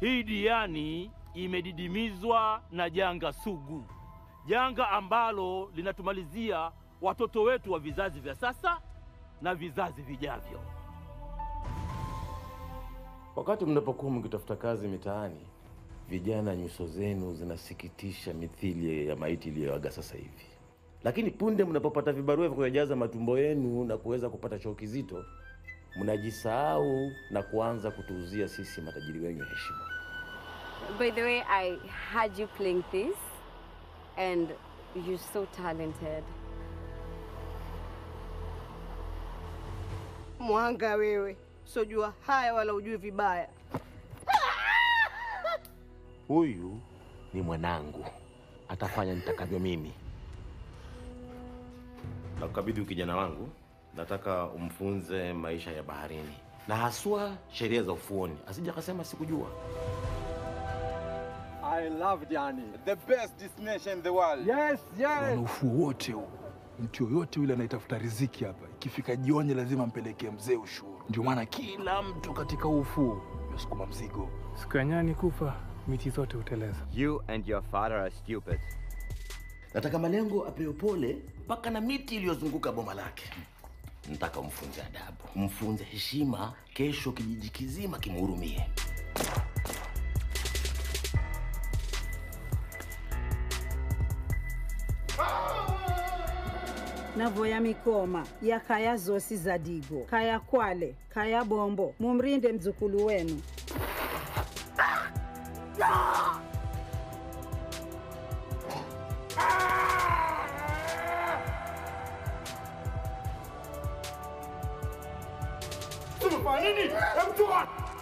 Hii Diani imedidimizwa na janga sugu, janga ambalo linatumalizia watoto wetu wa vizazi vya sasa na vizazi vijavyo. Wakati mnapokuwa mkitafuta kazi mitaani, vijana, nyuso zenu zinasikitisha mithili ya maiti iliyoaga sasa hivi. Lakini punde mnapopata vibarua vya kuyajaza matumbo yenu na kuweza kupata choo kizito, mnajisahau na kuanza kutuuzia sisi matajiri wenyu heshima. By the way, I heard you playing this, and you're so talented. Mwanga wewe, sojua haya wala ujui vibaya. Huyu ni mwanangu, atafanya nitakavyo mimi. Nakukabidhi ukijana wangu, nataka umfunze maisha ya baharini na haswa sheria za ufuoni, asija akasema sikujua. I love Diani. The best destination in the world. Yes, Wana yes. ufuo wote huu. Mtu yoyote yule anayetafuta riziki hapa, ikifika jioni lazima mpelekee mzee ushuru. Ndio maana kila mtu katika huu ufuo yasukuma mzigo. Siku ya nyani kufa, miti zote huteleza. You and your father are stupid. Nataka malengo apewe pole mpaka na miti iliyozunguka boma lake. Nataka umfunze adabu, umfunze heshima, kesho kijiji kizima kimhurumie. navoya mikoma ya kaya zosi za digo kaya kwale kaya bombo mumrinde mzukulu wenu Tumefanya nini? Hebu toa.